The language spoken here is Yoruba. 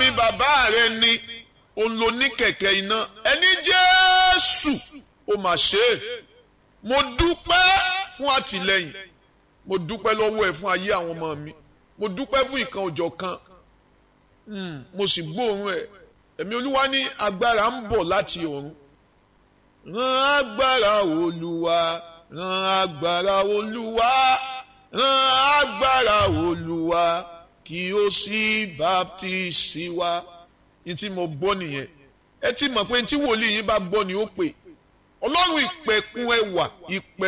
mi bàbá rẹ ni òun ló ní kẹ̀kẹ́ iná ẹni jésù ó mà ṣe é mo dúpẹ́ fún àtìlẹ́yìn mo dúpẹ́ lọ́wọ́ ẹ̀ fún ayé àwọn ọmọ mi mo dúpẹ́ fún ìkan òjọ̀ kan mo sì gbóòórùn ẹ̀ ẹ̀mí olúwa ní agbára ń bọ̀ láti ọ̀run rán agbára olúwa rán agbára olúwa rán agbára olúwa kí ó sì baptisi wa ní tí mo gbọ́ nìyẹn ẹ ti mọ̀ pé tí wòlíì yín bá gbọ́ ni ó pè ọlọ́run ìpẹ̀kun ẹwà ìpẹ̀